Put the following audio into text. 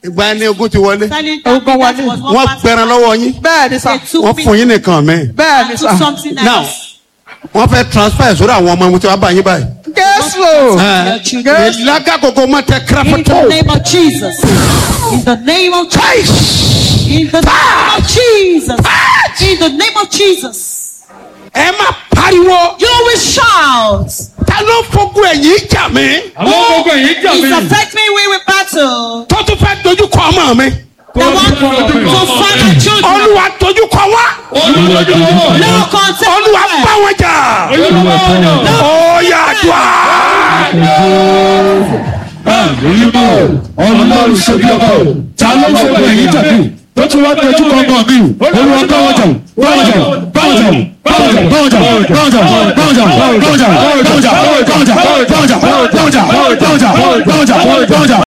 ìgbà ni ogun ti wọlé Telling Ogun them wọlé. that was one wọ́n part pẹran lọ́wọ́ yín bẹ́ẹ̀ ni sà They took wọ́n me fún yín nìkan mẹ́ bẹ́ẹ̀ ni and sà took something now else. wọ́n fẹ́ transfer ẹ̀ sórí àwọn ọmọ mo ti wá bá yín báyìí. jésù Your children. ìlàgà kòkó mọ tẹ In kíráfẹ́tò the name of Jesus. In the name of Jesus. In the name of Jesus. In the name of Jesus. ẹ má pariwo You will shout. ta ló fogun ẹ̀yìn jà mí àwọn gbogbo èyí jà Is mí. affecting me with battle. tó tún fẹ́ dojú kọ ọmọ mi The one to find my children. olúwa dojú kọ wá olùwàjọ wọn. No contact. olúwa bá wọn jà olùwà wọn. ó yà dùá. ọlọ́run ṣe bí ọkọ ta ló ń fọwọ́ èyí tàbí tó tún wá tẹjú kọ́ńgàn mi olúwa báwọn jà báwọn jà báwọn jà báwọn jà báwọn jà báwọn jà báwọn jà báwọn jà báwọn jà báwọn jà báwọn jà báwọn jà báwọn jà báwọn jà báwọn jà báwọn jà báwọn jà báwọn jà